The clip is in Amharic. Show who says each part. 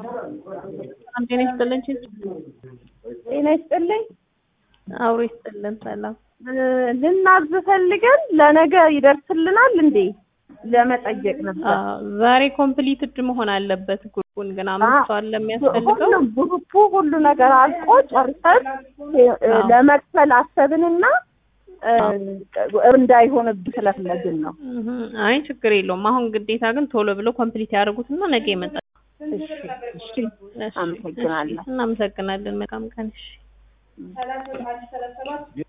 Speaker 1: ሰላም ጤና ይስጥልን።
Speaker 2: ጤና ይስጥልኝ።
Speaker 1: አውሮ ይስጥልን። ሰላም
Speaker 2: ልናዝ ፈልገን ለነገ ይደርስልናል እንዴ? ለመጠየቅ ነበር።
Speaker 1: አዎ፣ ዛሬ ኮምፕሊትድ መሆን አለበት። ግሩፑን ግን አምስት ሰው አለ የሚያስፈልገው።
Speaker 2: ሁሉም ግሩፑ ሁሉ ነገር አልቆ ጨርሰን ለመክፈል አሰብንና እንዳይሆንብን ስለፈለግን ነው።
Speaker 1: እህ፣ አይ ችግር የለውም። አሁን ግዴታ ግን ቶሎ ብሎ ኮምፕሊት ያደርጉትና ነገ ይመጣል።
Speaker 2: እሺ፣ እሺ፣ አመሰግናለሁ።
Speaker 1: እናመሰግናለን። መልካም ቀን። እሺ